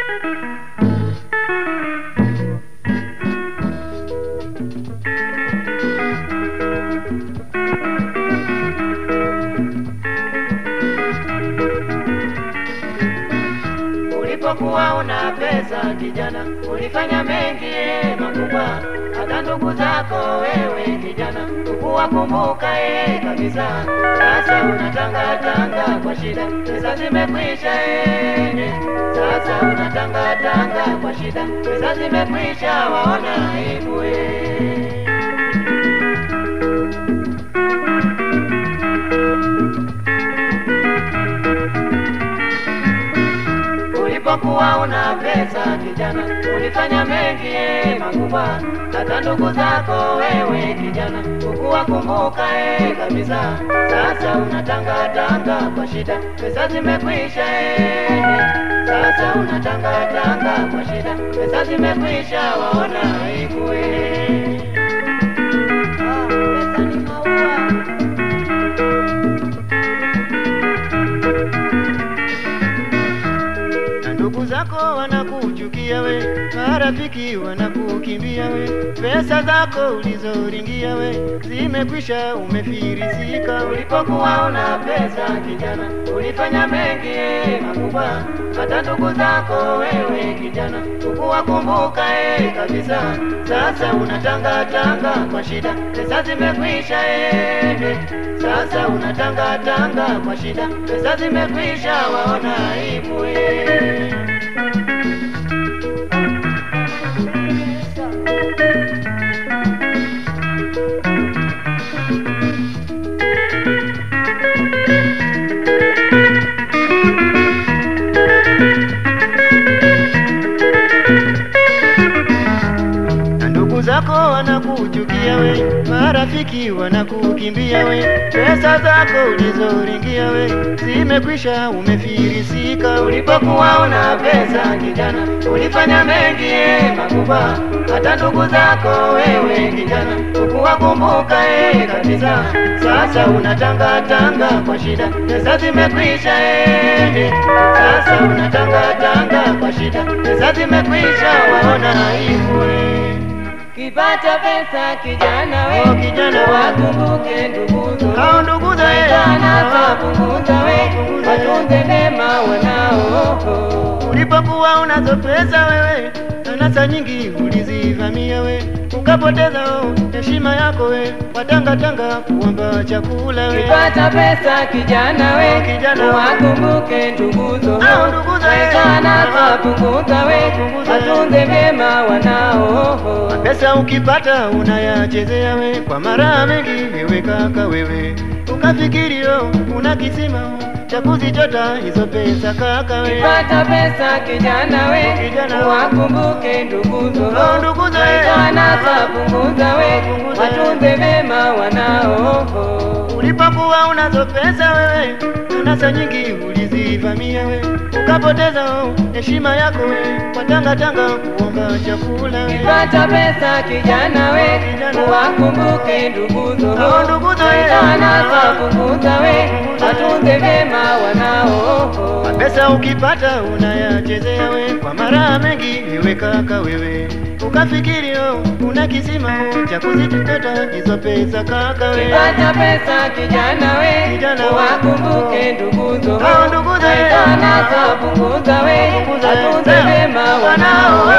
Ulipokuwa una pesa kijana, ulifanya mengi eh, makubwa, hata ndugu zako wewe kijana ukuwakumbuka eh, kabisa. Sasa unatanga tanga kwa shida, pesa zimekwisha eh, sasa unatanga tanga kwa shida, pesa zimekwisha, waona aibu eh. Ulipokuwa una pesa kijana, ulifanya mengi eh, makubwa, hata ndugu zako wewe kijana ukuwakumbuka eh, kabisa. Sasa unatanga tanga kwa shida, pesa zimekwisha eh, sasa unatanga tanga kwa shida, pesa zimekwisha, waona aibu eh. Ah, pesa ni maua. na ndugu zako wanakuchukia we, marafiki wanakukimbia we, pesa zako ulizoringia we zimekwisha, umefirisika. Ulipokuwa una pesa kijana, ulifanya mengi eh, makubwa, hata ndugu zako wewe kijana ukuwakumbuka eh, kabisa. Sasa unatanga tanga kwa shida, pesa zimekwisha eh, sasa unatanga tanga kwa shida, pesa zimekwisha, waona aibu eh. na ndugu zako wanakuchukia we, marafiki wanakukimbia we, pesa zako ulizoringia we zimekwisha, umefirisika. Ulipokuwa una pesa kijana, ulifanya mengi eh, makubwa, hata ndugu zako wewe kijana ukuwakumbuka eh, kabisa. Sasa unatanga tanga kwa shida, pesa zimekwisha eh, sasa unatanga tanga kwa shida, pesa zimekwisha, waona aibu eh. Kipata pesa kijana we, Oh, kijana we. wakumbuke nduguzo Hao ndugu za Sana punguza we, watunze mema wanao Ulipokuwa unazo pesa wewe, anasa nyingi ulizivamia we, ukapoteza oh, heshima yako we, watangatanga kuomba chakula we. Kipata pesa kijana we, Kijana we. wakumbuke nduguzo Hao nduguzo we. Sana punguza we, Punguza we. watunze mema wanao Pesa ukipata unayachezea we, kwa mara mengi wewe kaka wewe, ukafikiri oh, una kisima oh, cha kuzichota hizo pesa kaka we. Pata pesa kijana we, Kijana we. wakumbuke nduguzo Oh, nduguzo we. Sana punguza we, Punguza we. watunze mema wanao Ulipokuwa unazo pesa wewe, anasa nyingi ulizivamia we, ukapoteza oh, heshima yako we, kwa tanga tanga kuomba chakula we. Pata pesa kijana we, Kijana. wakumbuke nduguzo Oh, nduguzo we. Sana punguza we, watunze mema wanao Pesa ukipata unayachezea we, kwa mara mengi wewe kaka wewe, ukafikiri oh, una kisima oh, cha kuzichota hizo pesa kaka we. Pata pesa kijana we, Kijana we. wakumbuke nduguzo Oh, nduguzo we. Sana punguza we, Punguza we. watunze mema wanao